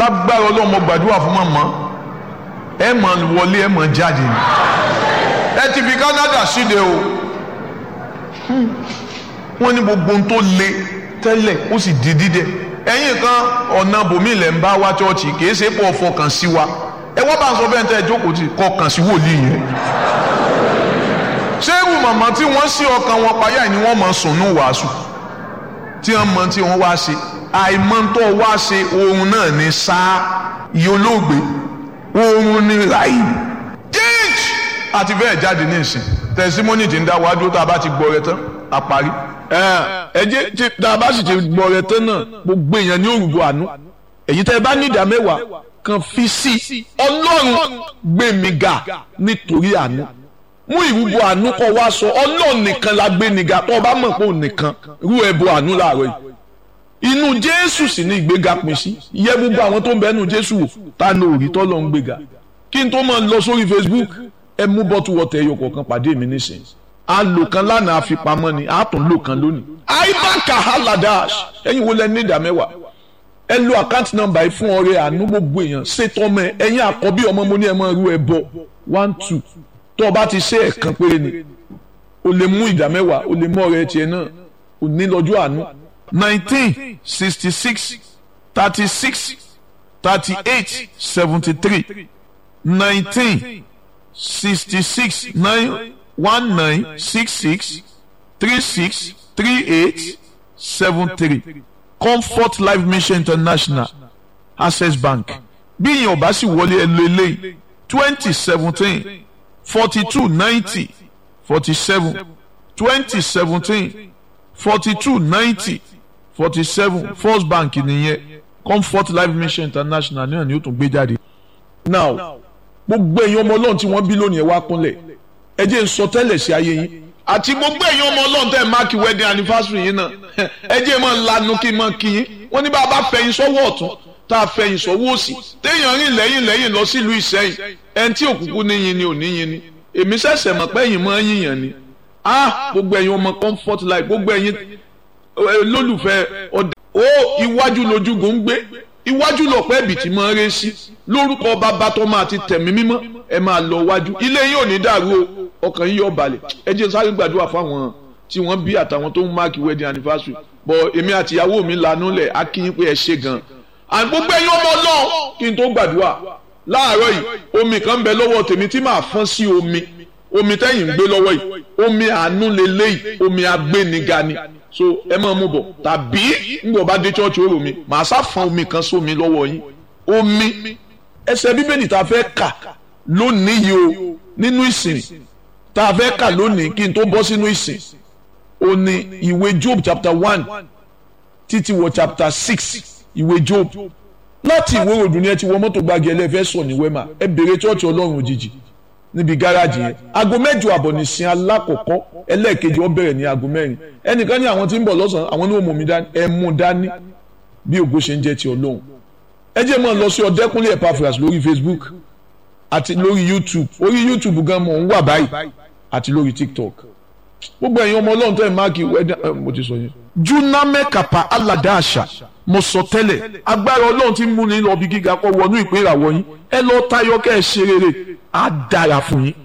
lágbára ọlọ́run mo gbàdúrà fún mọ̀mọ́ ẹ mọ̀ wọlé ẹ mọ̀ jáde ni ẹ ti fi Canada síde o wọ́n ní gbogbo ohun tó le tẹ́lẹ̀ ó sì di dídẹ ẹ̀yin kan ọ̀nà bòmí ilẹ̀ ń bá wá chọ́ọ̀chì kì í ṣe pọ̀ fọkàn sí wa ẹ wọ́n bá ń sọ bẹ́ẹ̀ tẹ́ ẹ jókòó tì kọkàn sí wòlíì yẹn ṣé irú màmá tí wọ́n sí ọkàn wọn payá ni wọ́n mọ̀ sùn ní wàásù tí wọ́n mọ tí wọ́n wá ṣe àìmọ́tọ́ wá ṣe ohun náà ní sáà iye olóògbé ohun ní ráì jíj àti bẹ́ẹ̀ jáde ní ìsìn tẹ̀símọ́nì tí ń dá wájú tá a bá ti gbọ́ rẹ tán a parí. ẹ jẹ́ tí tá a bá sì ti gbọ́ rẹ tán náà gbogbo èèyàn ní òrùbọ àánú èyí tẹ́ ẹ bá ní ìdá mẹ́wàá kan fi sí ọlọ́run gbé mi ga nítorí àánú mú ìrúbọ àánú kọ wá sọ ọlọ́run nìkan la gbé ni ga tó o bá mọ̀ pé òun nìkan rú ẹbọ àánú láàárọ̀ yìí inú jésù sì ní ìgbéga pín sí yẹ gbogbo àwọn tó ń bẹ nínú jésù wò ta ni òrì tó lọ ń gbéga kí n tó máa lọ sórí facebook ẹ mú bọ́tù wọ́tẹ̀ ẹyọ kọ̀ọ̀kan pàdé mi nísìnyí a lò kan lánàá àfipamọ́ ni a tún lò kan lónìí aibaka haladash ẹ̀yin wo lẹ ní ìdá mẹ́wàá ẹ lo àkáǹtì nọ́mbà yìí fún ọrẹ àánú gbogbo èèyàn ṣètò ọmọ ẹ ẹ̀yin àkọ́bí ọmọ mo ní ẹ máa rú ẹ bọ one two tó o bá ti ṣe ẹ̀kan péré ni o lè mú ìdá mẹ́wàá o lè mú ọrẹ tiẹ̀ náà o ní lọ́jọ́ àánú nineteen sixty six thirty six thirty eight seventy three nineteen sixty six nine one nine six six three six three eight seven three comfort life mission international access bank bí ìyẹn ò bá sì wọlé ẹ lo eléyìí twenty seventeen forty two ninety forty seven twenty seventeen forty two ninety forty seven first bank nìyẹn comfort life mission international náà ni ó tún gbé jáde. now gbogbo èèyàn ọmọ ọlọ́run tí wọ́n bí lónìí ẹ̀ wá kúnlẹ̀ ẹ jẹ́ n sọ tẹ́lẹ̀ sí ayé yín àti gbogbo èèyàn ọmọ ọlọ́run tẹ́ ẹ̀ máàkì wedding anniversary yín náà ẹ jẹ́ máa lanu kí n máa kí yín wọ́n ní bá a bá fẹ̀yìn sọ́wọ́ ọ̀tún tá a fẹ̀yìn sọ́wọ́ òsì téèyàn rìn lẹ́yìn lẹ́yìn lọ sílùú ìsẹ́yìn ẹni tí òkùnkùn níyin ni ò níyin ni èmi ṣẹ̀ṣẹ̀ mọ̀ pé ẹ̀yin máa ń yìnyàn ni ah gbogbo ẹ̀yin ọmọ comfort life gbogbo ẹ̀yin lólùfẹ́ ọ̀dà ó iwájú lójúgun ń gbé iwájú lọ̀pẹ́ ẹ̀bì tí máa ń ré sí lórúkọ bàbá tó máa ti tẹ̀mí mímọ́ ẹ máa lọ wájú ilé yín ò ní dàrú o ọkàn yín yóò balẹ̀ ẹ jẹ́ sáré gbàdúrà fáwọn tí wọ́n bí àtàwọn tó ń máàkì wedding anniversary bọ̀ èmi àti ìyàwó mi lanú lẹ̀ á kí yín pé ẹ ṣe gan and gbogbo ẹ̀yin ọmọ náà kí n tó gbàdúrà láàárọ̀ yìí omi kan ń bẹ lọ́wọ́ tèmi tí màá fọ́n sí omi omi tẹ́yìn ń gbé lọ́wọ́ yìí omi àánú lélẹ́yìí omi agbéniga ni so ẹ máa mú bọ̀ tàbí ngbọ̀ bá dé chọ́ọ̀chì ó rò mí màá sá fọ́n omi kan sómi lọ́wọ́ yín omi ẹsẹ̀ bíbélì tá a fẹ́ kà lónìí yìí o nínú ìsìn tá a fẹ́ kà lónìí kí n tó bọ́ sínú ìsìn o ní ìwé Job chapter one títí wọ chapter six ìwé Job láti ìwé òdùn ni ẹ ti wọ mọ́tò gbági ẹlẹ́fẹ́ sọ ní wẹ́mà ẹ bèrè chọ́ọ̀chì ọlọ́run òjijì níbi gáràjì yẹn aago mẹ́jọ àbọ̀ nìsín alákọ̀ọ́kọ́ ẹlẹ́ẹ̀kejì ó bẹ̀rẹ̀ ní aago mẹ́rin ẹnìkan ní àwọn tí ń bọ̀ lọ́sàn-án àwọn ní òmò mi dání ẹ mú dání bí ògo ṣe ń jẹ́ ti ọlọ́run ẹ jẹ́ máa lọ sí ọ̀dẹ́kúnlé Epaphras lórí Facebook àti lórí YouTube orí YouTube gan mọ̀ ń wà báyìí àti lórí TikTok gbogbo ẹ̀yin ọmọ ọlọ́run tẹ́ ẹ̀ máàkì wẹ́dà mo ti sọ yẹn. juname kapa aladaasa mo sọ tẹ́lẹ̀ agbára ọlọ́run ti mú ni lọ bí gíga kọ́ wọnú ìpín ìràwọ̀ yín ẹ lọ tayọ kẹ́ ẹ ṣe rere á dára fún yín